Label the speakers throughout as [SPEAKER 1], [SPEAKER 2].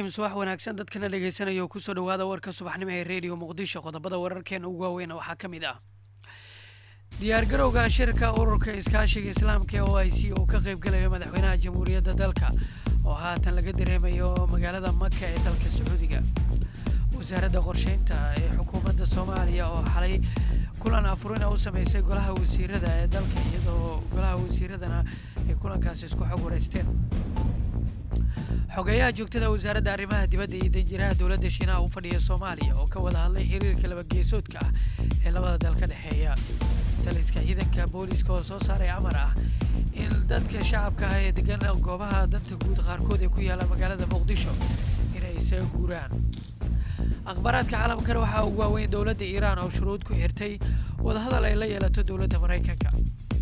[SPEAKER 1] subax wanaagsan dadkana dhegeysanaya oo kusoo dhawaada warka subaxnimo ee redio muqdisho qodobada wararkeena ugu waaweyn waxaa ka mid ah diyaargarowga shirka ururka iskaashiga islaamka ee o i c oo ka qaybgalayo madaxweynaha jamhuuriyadda dalka oo haatan laga dareemayo magaalada maka ee dalka sacuudiga wasaaradda qorsheynta ee xukuumadda soomaaliya oo xalay kulan afurina u sameysay golaha wasiirada ee dalka iyadoo golaha wasiiradana ay kulankaasi isku xog wareysteen xogeeyaha joogtada wasaaradda arrimaha dibadda iyo danjiraha dowladda shiinaha u fadhiya soomaaliya oo ka wada hadlay xiriirka labageesoodka ah ee labada dal ka dhexeeya taliska ciidanka booliiska oo soo saaray amar ah in dadka shacabka ah ee degan goobaha danta guud qaarkood ee ku yaalla magaalada muqdisho inay isaga guuraan akhbaaraadka caalamkana waxaa ugu waaweyn dowladda iiraan oo shuruud ku xirtay wadahadal ay la yeelato dowladda maraykanka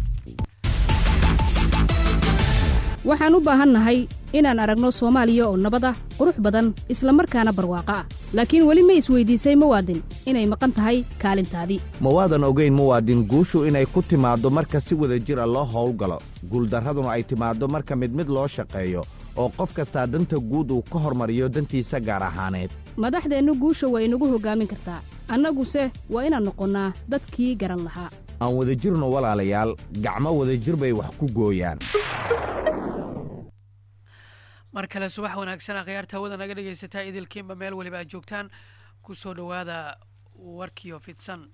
[SPEAKER 2] waxaan u baahannahay inaan aragno soomaaliya oo nabad ah qurux badan isla markaana barwaaqo ah laakiin weli ma isweydiisay muwaadin inay maqan tahay kaalintaadii
[SPEAKER 3] ma waadan ogayn muwaadin guushu inay ku timaaddo marka si wada jir a loo howlgalo guuldarraduna ay timaaddo marka mid mid loo shaqeeyo oo qof kastaa danta guud uu ka hormariyo dantiisa gaar ahaaneed
[SPEAKER 2] madaxdeennu guusha waa inagu hoggaamin kartaa annaguse waa inaan noqonnaa dadkii garan lahaa
[SPEAKER 3] aan wadajirno walaalayaal gacmo wadajir bay wax ku gooyaan
[SPEAKER 1] mar kale subax wanaagsan akhyaarta hawada naga dhegaysataa idilkiinba meel weliba aad joogtaan kusoo dhowaada warkiyo fidsan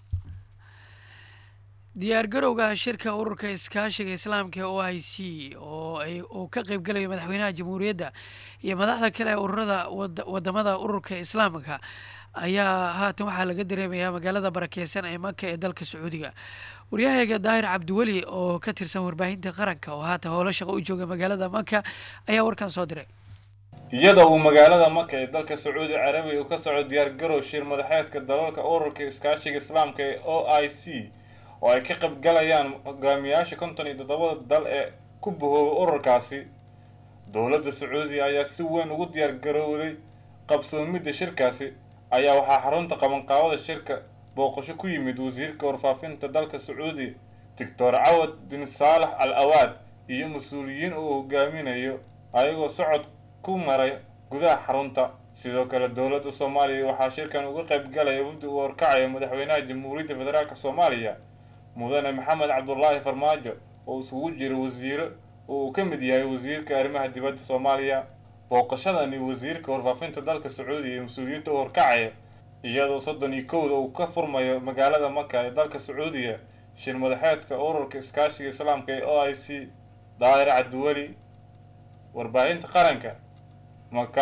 [SPEAKER 1] diyaargarowga shirka ururka iskaashiga islaamka ee o i c oo ay uu ka qaybgalayo madaxweynaha jamhuuriyadda iyo madaxda kale ee ururada wadamada ururka islaamka ayaa haatan waxaa laga dareemayaa magaalada barakeysan ee maka ee dalka sacuudiga waryahayga daahir cabdiweli oo ka tirsan warbaahinta qaranka oo haatan howlo shaqo u jooga magaalada maka ayaa warkan soo diray
[SPEAKER 4] iyada uu magaalada maka ee dalka sacuudi carabiya uu ka soco diyaargarow shir madaxeedka dalalka ururka iskaashiga islaamka ee o i c oo ay ka qaybgalayaan hogaamiyaasha konton iyo toddobada dal ee ku bahoobay ururkaasi dowladda sacuudiya ayaa si weyn ugu diyaargarowday qabsoomidda shirkaasi ayaa waxaa xarunta qabanqaabada shirka booqasho ku yimid wasiirka warfaafinta dalka sacuudiya doctor cawad bin saalax al awaad iyo mas-uuliyiin uu hogaaminayo ayagoo socod ku maray gudaha xarunta sidoo kale dowladda soomaaliya waxaa shirkan uga qaybgalaya wafdi uu horkacaya madaxweynaha jamhuuriyadda federaalk soomaaliya mudane maxamed cabdulaahi farmaajo oo isugu jira wasiiro oo uu ka mid yahay wasiirka arrimaha dibadda soomaaliya booqashadani wasiirka warfaafinta dalka sacuudiya iyo mas-uuliyiinta u horkacaya iyadoo soddon iyo kowda uu ka furmayo magaalada maka ee dalka sacuudiya shir madaxeedka ururka iskaashiga islaamka ee o i c daahir cabdiweli warbaahinta qaranka maka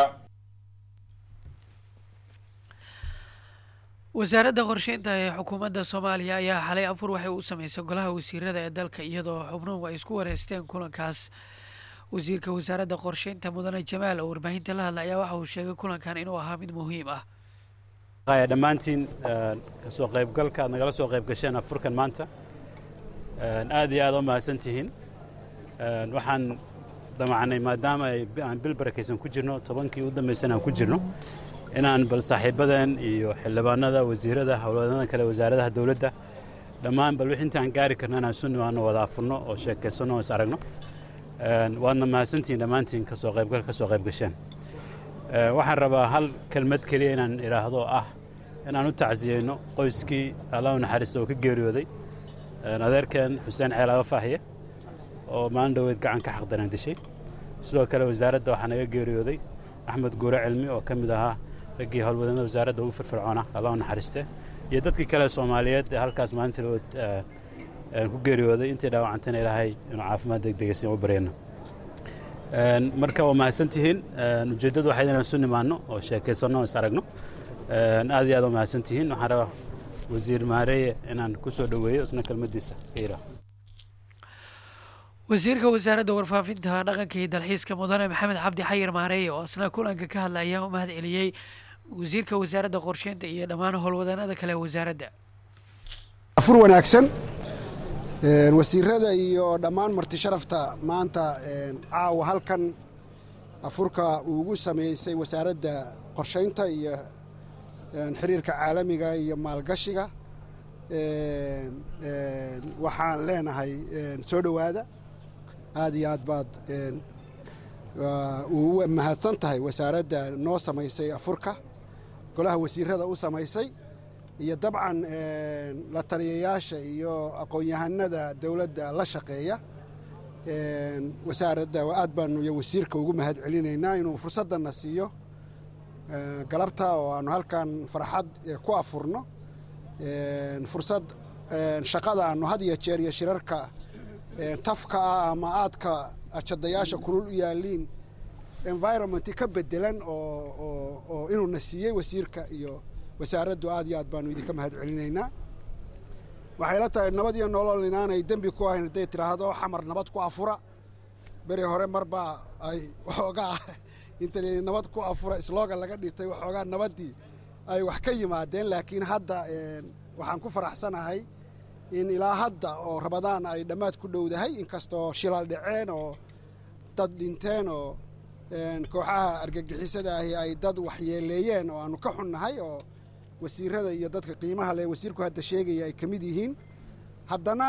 [SPEAKER 1] wasaaradda qorsheynta ee xukuumadda soomaaliya ayaa xalay afur waxay u sameysay golaha wasiirada ee dalka iyadoo xubnuhu ay isku wareysteen kulankaas wasiirka wasaaradda qorsheynta mudane jamaal oo warbaahinta la hadla ayaa waxa uu sheegay kulankan inuu ahaa mid muhiim ah
[SPEAKER 5] dhammaantiin kasoo qaybgalka aad nagala soo qayb gasheen afurkan maanta aad iyo aad u mahadsan tihiin waxaan damacnay maadaama aan bil barakaysan ku jirno tobankii u dambaysan aan ku jirno inaan bal saaxiibadeen iyo xildhibaanada wasiirada howlwadanadan kale wasaaradaha dowladda dhammaan bal wix intaan gaari karna inaan isu nimaano wada afurno oo sheekaysanno oo is aragno waadna mahadsantihiin dhammaantiin kasoo qaybgal kasoo qayb gasheen waxaan rabaa hal kelmad keliya inaan idhaahdo ah inaan u tacsiyeyno qoyskii allah u naxariista oo ka geeriyooday adeerkeen xuseen ceelaaba faahiye oo maalin dhoweed gacan ka xaqdaran dishay sidoo kale wasaaradda waxaa naga geeriyooday axmed guure cilmi oo ka mid ahaa raggii howlwadanada wasaaradda ugu firfircoona allah u naxariiste iyo dadkii kale soomaaliyeed ee halkaas maalinta lawood ku geeriyooday intii dhaawacantana ilaahay inuu caafimaad degdegaysan u baryayno marka waa mahadsantihiin ujeeddadu waxay inaan isu nimaanno oo sheekaysanno oo is aragno aad iyo aad waa mahadsantihiin waxaan rabaa wasiir maareeye inaan ku soo dhoweeyo isna kelmaddiisa ka yidhaaho
[SPEAKER 1] wasiirka wasaaradda warfaafinta dhaqanka iyo dalxiiska mudane maxamed cabdi xayir maareeye oo asna kulanka ka hadla ayaa u mahad celiyey wasiirka wasaaradda qorsheynta iyo dhammaan howlwadanada kale wasaaradda
[SPEAKER 6] afur wanaagsan wasiirada iyo dhammaan marti sharafta maanta caawa halkan afurka uu ugu sameysay wasaaradda qorsheynta iyo xiriirka caalamiga iyo maalgashiga waxaan leenahay soo dhowaada aad iyo aad baad uu mahadsan tahay wasaaradda noo samaysay afurka golaha wasiirada u samaysay iyo dabcan la taliyayaasha iyo aqoon-yahanada dowladda la shaqeeya wasaaradda aad baanu iyo wasiirka ugu mahad celinaynaa inuu fursaddanna siiyo galabta oo aanu halkan farxad ku afurno fursad shaqada aanu had iyo jeer iyo shirarka tafka ah ama aadka ajadayaasha kulul u yaaliin environment ka bedelan oo inuuna siiyey wasiirka iyo wasaaraddu aad iyo aad baanu idinka mahad celinaynaa waxay la tahay nabad iyo nolol inaanay dembi ku ahayn hadday tidhaahdo xamar nabad ku afura beri hore marbaa ay waxoogaa inta nabad ku afura slogan laga dhitay waxoogaa nabaddii ay wax ka yimaadeen laakiin hadda waxaan ku faraxsanahay in ilaa hadda oo rabadaan ay dhammaad ku dhowdahay inkastoo shilal dhaceen oo dad dhinteen oo kooxaha argagixisada ahi ay dad waxyeeleeyeen oo aanu ka xunnahay oo wasiirada iyo dadka qiimaha leh wasiirku hadda sheegaya ay ka mid yihiin haddana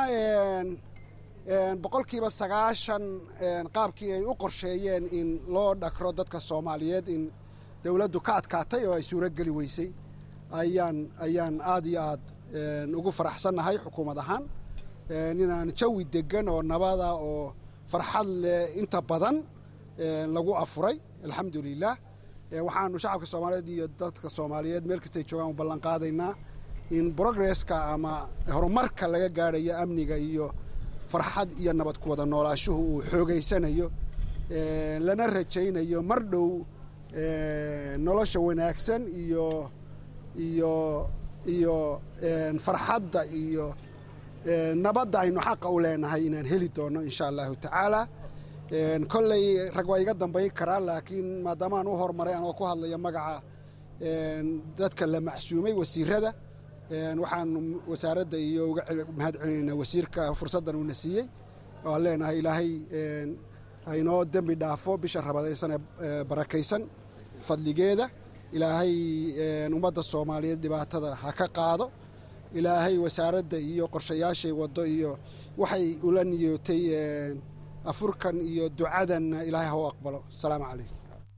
[SPEAKER 6] boqolkiiba sagaashan qaabkii ay u qorsheeyeen in loo dhakro dadka soomaaliyeed in dowladdu ka adkaatay oo ay suurogeli weysay ayaan ayaan aad iyo aad ugu faraxsannahay xukuumad ahaan inaan jawi degan oo nabada oo farxad leh inta badan lagu afuray alxamdulilah waxaanu shacabka soomaaliyeed iyo dadka soomaaliyeed meel kastay joogaan u ballan qaadaynaa in progresska ama horumarka laga gaadhayo amniga iyo farxad iyo nabad ku wada noolaashuhu uu xoogaysanayo lana rajaynayo mar dhow nolosha wanaagsan iyo iyo iyo farxadda iyo nabadda aynu xaqa u leenahay inaan heli doono insha allahu tacaala kolley rag waa iga dambayn karaa laakiin maadaamaan u horumaray anoo ku hadlaya magaca dadka la macsuumay wasiirada waxaanu wasaaradda iyo uga mahad celinaynaa wasiirka fursaddan uuna siiyey waan leenahay ilaahay hainoo dembi dhaafo bisha rabadaysan ee barakaysan fadligeeda ilaahay ummadda soomaaliyeed dhibaatada ha ka qaado ilaahay wasaaradda iyo qorshayaashay waddo iyo waxay ula niyootay afurkan iyo ducadanna ilaahay ha u aqbalo asalaamu calaykum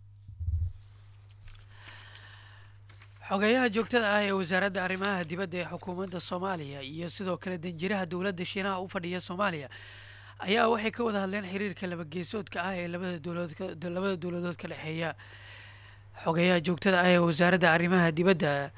[SPEAKER 1] xogeeyaha joogtada ah ee wasaaradda arrimaha dibadda ee xukuumadda soomaaliya iyo sidoo kale danjiraha dowladda shiinaha u fadhiya soomaaliya ayaa waxay ka wada hadleen xiriirka labageesoodka ah ee labada dowladood labada dowladood ka dhexeeya xogeeyaha joogtada ah ee wasaaradda arrimaha dibadda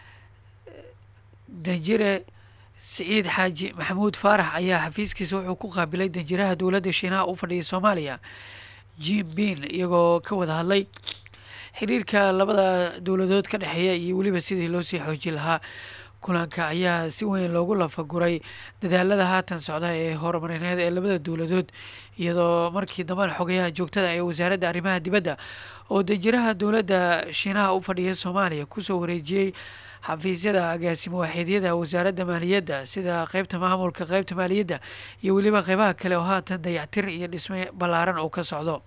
[SPEAKER 1] danjire siciid xaaji maxamuud faarax ayaa xafiiskiisa wuxuu ku qaabilay danjiraha dowladda shiinaha u fadhiya soomaaliya jim bin iyagoo ka wada hadlay xiriirka labada dowladood ka dhexeeya iyo weliba sidii loo sii xoojin lahaa kulanka ayaa si weyn loogu lafaguray dadaalada haatan socda ee horumarineed ee labada dowladood iyadoo markii dambena xogeyaha joogtada ee wasaaradda arrimaha dibadda oo danjiraha dowladda shiinaha u fadhiya soomaaliya kusoo wareejiyey xafiisyada agaasimo waaxiidyada wasaaradda maaliyadda sida qeybta maamulka qeybta maaliyadda iyo weliba qeybaha kale oo haatan dayactir iyo dhisme ballaaran oo ka socdo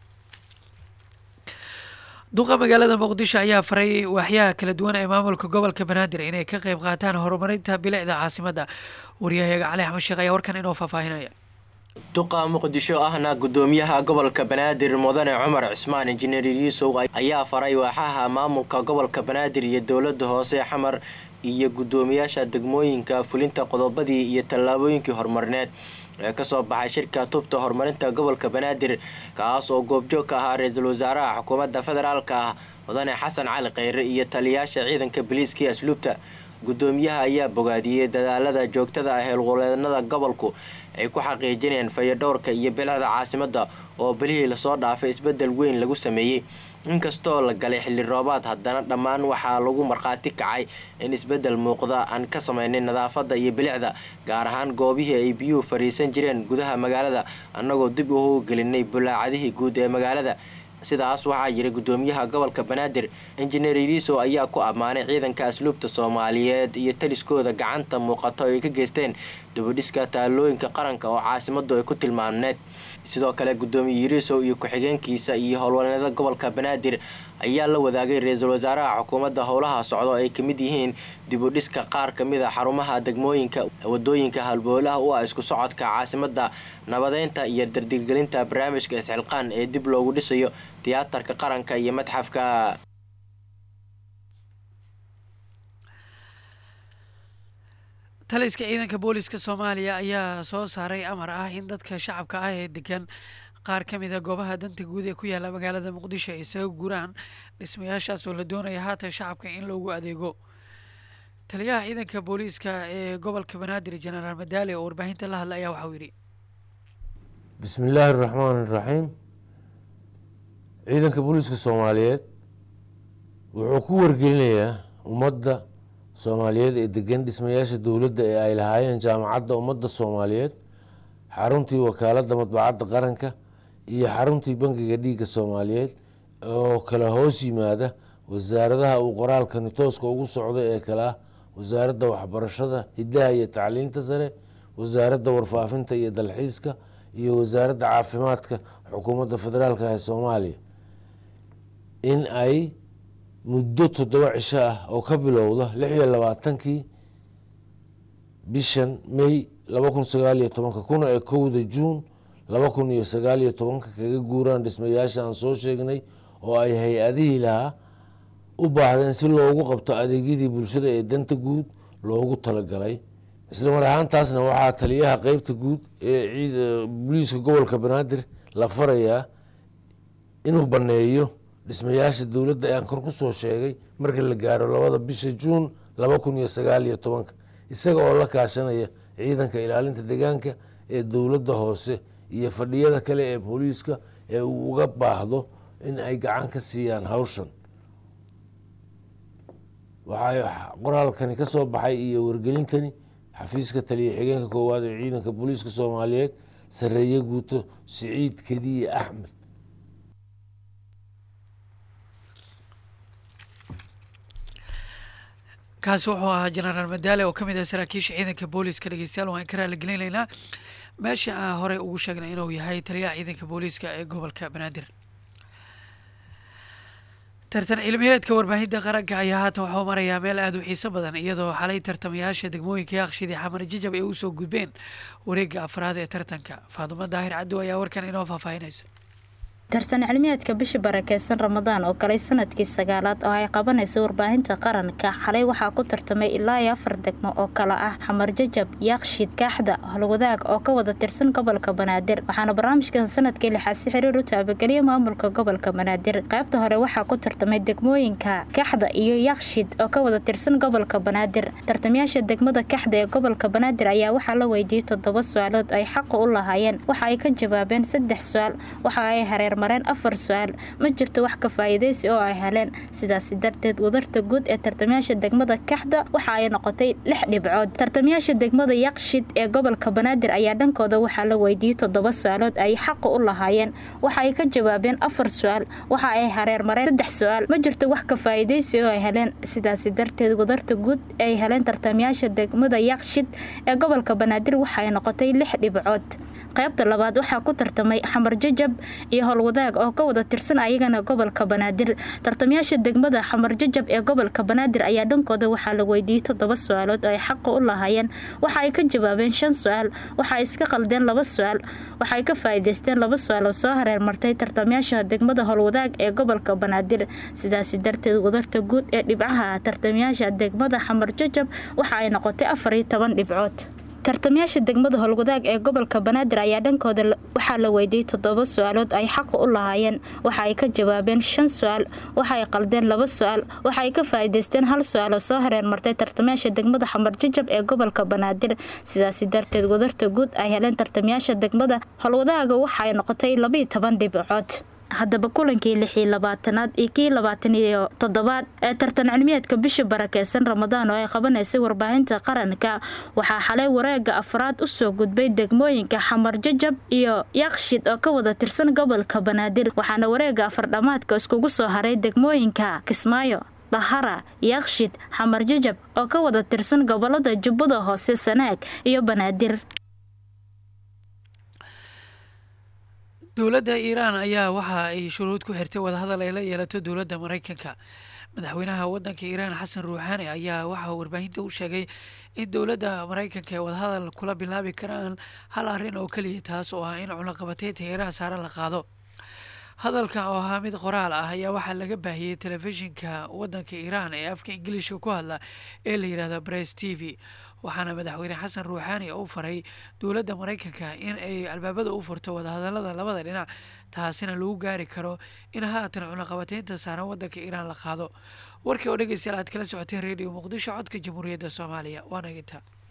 [SPEAKER 1] duqa magaalada muqdisho ayaa faray waaxyaha kala duwan ee maamulka gobolka banaadir inay ka qeyb qaataan horumarinta bilicda caasimadda waryahayaga cali axmed sheekh ayaa warkan inoo faahfaahinaya
[SPEAKER 7] duqa muqdisho ahna gudoomiyaha gobolka banaadir mudane cumar cismaan injineer yuusow ayaa faray waaxaha maamulka gobolka banaadir iyo dowladda hoose xamar iyo gudoomiyaasha degmooyinka fulinta qodobadii iyo tallaabooyinkii horumarineed ee kasoo baxay shirka tubta horumarinta gobolka banaadir kaas oo goobjoog ka ahaa ra-iisul wasaaraha xukuumadda federaalka ah mudane xasan cali kheyre iyo taliyayaasha ciidanka biliiskii asluubta gudoomiyaha ayaa bogaadiyey dadaalada joogtada ah heelgoleednada gobolku ay ku xaqiijinayaan fayadhowrka iyo bilicda caasimadda oo bilihii lasoo dhaafay isbeddel weyn lagu sameeyey inkastoo la galay xilli roobaad haddana dhammaan waxaa lagu markhaati kacay in isbeddel muuqda aan ka sameynay nadaafadda iyo bilicda gaar ahaan goobihii ay biyuhu fadhiisan jireen gudaha magaalada annagoo dib u howgelinay bulaacadihii guud ee magaalada sidaas waxaa yiri gudoomiyaha gobolka banaadir injineer iriiso ayaa ku ammaanay ciidanka asluubta soomaaliyeed iyo taliskooda gacanta muuqato ay ka geysteen dubadhiska taalooyinka qaranka oo caasimadu ay ku tilmaamneed sidoo kale gudoomiye iriisow iyo ku-xigeenkiisa iyo howlwaneeda gobolka banaadir ayaa la wadaagay ra-iisul wasaaraha xukuumadda howlaha socdo ay ka mid yihiin dibudhiska qaar ka mid a xarumaha degmooyinka wadooyinka halboolaha u ah isku socodka caasimadda nabadeynta iyo dardirgelinta barnaamijka isxilqaan ee dib loogu dhisayo tiyaatarka qaranka iyo madxafka
[SPEAKER 1] taliska ciidanka booliska soomaaliya ayaa soo saaray amar ah in dadka shacabka ah ee degan qaar ka mid a goobaha danta guud ee ku yaalla magaalada muqdisho ay isaga guuraan dhismayaashaas oo la doonaya haatan shacabka in loogu adeego taliyaha ciidanka booliiska ee gobolka banaadir jenaraal madaale oo warbaahinta la hadla ayaa waxauu yidhi
[SPEAKER 8] bismi illaahi araxmaan iraxiim ciidanka booliiska soomaaliyeed wuxuu ku wargelinayaa ummadda soomaaliyeed ee degan dhismayaasha dowladda ee ay lahaayeen jaamacadda ummadda soomaaliyeed xaruntii wakaaladda madbacadda qaranka iyo xaruntii bangiga dhiigga soomaaliyeed oo kala hoos yimaada wasaaradaha uu qoraalkani tooska ugu socda ee kale ah wasaaradda waxbarashada hiddaha iyo tacliinta sare wasaaradda warfaafinta iyo dalxiiska iyo wasaaradda caafimaadka xukuumadda federaalka ee soomaaliya in ay muddo toddoba cisho ah oo ka bilowda lix iyo labaatankii bishan may laba kun sagaal iyo tobanka kuna ee kowda juun laba kun iyo sagaal iyo tobanka kaga guuraan dhismayaasha aan soo sheegnay oo ay hay-adihii lahaa u baahdeen si loogu qabto adeegyadii bulshada ee danta guud loogu talagalay isla mar ahaantaasna waxaa taliyaha qeybta guud ee booliiska gobolka banaadir la farayaa inuu baneeyo dhismayaasha dowladda ee aan kor kusoo sheegay marka la gaaro labada bisha juun laba kun iyo sagaal iyo tobanka isaga oo la kaashanaya ciidanka ilaalinta deegaanka ee dowladda hoose iyo fadhiyada kale ee booliiska ee uu uga baahdo in ay gacan ka siiyaan hawshan waxaa qoraalkani ka soo baxay iyo wargelintani xafiiska taliya xigeenka koowaad ee ciidanka booliiska soomaaliyeed sareeye guuto siciid kediye axmed
[SPEAKER 1] kaasi wuxuu ahaa jenaraal madaale oo ka mid ah saraakiisha ciidanka booliiska dhegeystayaal waan ka raaligelinaynaa meesha aan horey ugu sheegnay inuu yahay taliyaha ciidanka booliiska ee gobolka banaadir tartan cilmiyeedka warbaahinta qaranka ayaa haatan waxuu marayaa meel aada u xiiso badan iyadoo xalay tartamayaasha degmooyinka yaaqshidii xamar jijab ay usoo gudbeen wareegga afraad ee tartanka faadumo daahir caddow ayaa warkan inoo faahfaahinaysa
[SPEAKER 9] tartan cilmiyeedka bisha barakeysan ramadaan oo galay sanadkii sagaalaad oo ay qabanaysa warbaahinta qaranka xalay waxaa ku tartamay ilaa iyo afar degmo oo kale ah xamar jajab yaaqshiid kaaxda holwadaag oo ka wada tirsan gobolka banaadir waxaana barnaamijkan sanadkii lixaad si xiriir u taabageliya maamulka gobolka banaadir qaybta hore waxaa ku tartamay degmooyinka kaxda iyo yaaqshiid oo ka wada tirsan gobolka banaadir tartamayaasha degmada kaxda ee gobolka banaadir ayaa waxaa la weydiiyey toddoba su-aalood ay xaqa u lahaayeen waxa ay ka jawaabeen saddex su-aal waxa ay hareer mareen afar su-aal ma jirto wax ka faa'iidaysi oo ay heleen sidaasi darteed wadarta guud ee tartamayaasha degmada kaxda waxa ay noqotay lix dhibcood tartamayaasha degmada yaqshid ee gobolka banaadir ayaa dhankooda waxaa la weydiiyey toddoba su-aalood ay xaqa u lahaayeen waxa ay ka jawaabeen afar su-aal waxa ay hareer mareen saddex su-aal ma jirto wax ka faa'iidaysi oo ay heleen sidaasi darteed wadarta guud ay heleen tartamayaasha degmada yaqshid ee gobolka banaadir waxa ay noqotay lix dhibcood qaybta labaad waxaa ku tartamay xamar jajab iyo howlwadaag oo ka wada tirsan ayagana gobolka banaadir tartamayaasha degmada xamar jajab ee gobolka banaadir ayaa dhankooda waxaa la weydiiyey toddoba su-aalood oo ay xaqa u lahaayeen waxa ay ka jawaabeen shan su-aal waxa ay iska qaldeen laba su-aal waxa ay ka faa'iidaysteen laba su-aal oo soo hareer martay tartamayaasha degmada howlwadaag ee gobolka banaadir sidaasi darteed wadarta guud ee dhibcaha tartamayaasha degmada xamar jajab waxa ay noqotay afar iyo toban dhibcood tartamayaasha degmada howlwadaag ee gobolka banaadir ayaa dhankooda waxaa la weydiiyey toddoba su-aalood ay xaqa u lahaayeen waxa ay ka jawaabeen shan su-aal waxa ay qaldeen laba su-aal waxa ay ka faa'iidaysteen hal su-aal oo soo hareer martay tartamayaasha degmada xamar jajab ee gobolka banaadir sidaasi darteed wadarta guud ay heleen tartamayaasha degmada howlwadaaga waxa ay noqotay labaiyo toban dhibcood haddaba kulankii lixii labaatanaad iyo kii labaatan iyo toddobaad ee tartan cilmiyeedka bisha barakeysan ramadaan oo ay qabanaysay warbaahinta qaranka waxaa xalay wareega afraad usoo gudbay degmooyinka xamar jajab iyo yaqshid oo ka wada tirsan gobolka banaadir waxaana wareega afardhamaadka iskugu soo haray degmooyinka kismaayo dhahara yaqshid xamar jajab oo ka wada tirsan gobolada jubbada hoose sanaag iyo banaadir
[SPEAKER 1] dowladda iiraan ayaa waxa ay shuruud ku xirtay wadahadal ay la yeelato dowladda maraykanka madaxweynaha waddanka iiraan xasan ruuxaani ayaa waxaa warbaahinta u sheegay in dowladda maraykanka ay wadahadal kula bilaabi karaan hal arrin oo keliya taas oo ah in cunaqabateynta heeraha saare la qaado hadalka oo ahaa mid qoraal ah ayaa waxaa laga baahiyey telefishinka waddanka iiraan ee afka ingiliishka ku hadla ee la yidhahdo bress t v waxaana madaxweyne xasan ruuxaani u faray dowladda maraykanka in ay albaabada u furto wadahadalada labada dhinac taasina lagu gaari karo in haatan cunaqabateynta saaran waddanka iiraan la qaado warkii oo dhegeystayaal aad kala socoteen redio muqdisho codka jamhuuriyadda soomaaliya waana ginta